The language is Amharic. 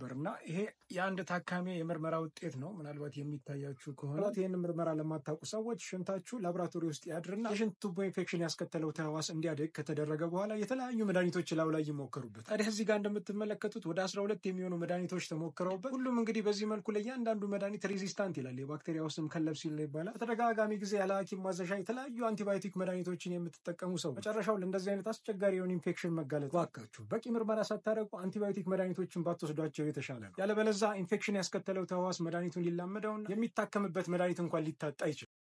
ነበር እና ይሄ የአንድ ታካሚ የምርመራ ውጤት ነው። ምናልባት የሚታያችሁ ከሆነ ይህን ምርመራ ለማታውቁ ሰዎች ሽንታችሁ ላቦራቶሪ ውስጥ ያድርና የሽንት ቱቦ ኢንፌክሽን ያስከተለው ተህዋስ እንዲያደግ ከተደረገ በኋላ የተለያዩ መድኃኒቶች ላዩ ላይ ይሞከሩበት። ታዲያ እዚህ ጋር እንደምትመለከቱት ወደ አስራ ሁለት የሚሆኑ መድኃኒቶች ተሞክረውበት ሁሉም እንግዲህ በዚህ መልኩ ለእያንዳንዱ መድኃኒት ሬዚስታንት ይላል። የባክቴሪያ ውስጥም ከለብሲል ነው ይባላል። በተደጋጋሚ ጊዜ ያለ ሐኪም ማዘዣ የተለያዩ አንቲባዮቲክ መድኃኒቶችን የምትጠቀሙ ሰው መጨረሻው ለእንደዚህ አይነት አስቸጋሪ የሆነ ኢንፌክሽን መጋለጥ ባካችሁ በቂ ምርመራ ሳታደርጉ አንቲባዮቲክ መድኃኒቶችን ባትወስዷቸው የተሻለ ነው። ያለበለዛ ኢንፌክሽን ያስከተለው ተህዋስ መድኃኒቱን ሊላመደውና የሚታከምበት መድኃኒት እንኳን ሊታጣ ይችላል።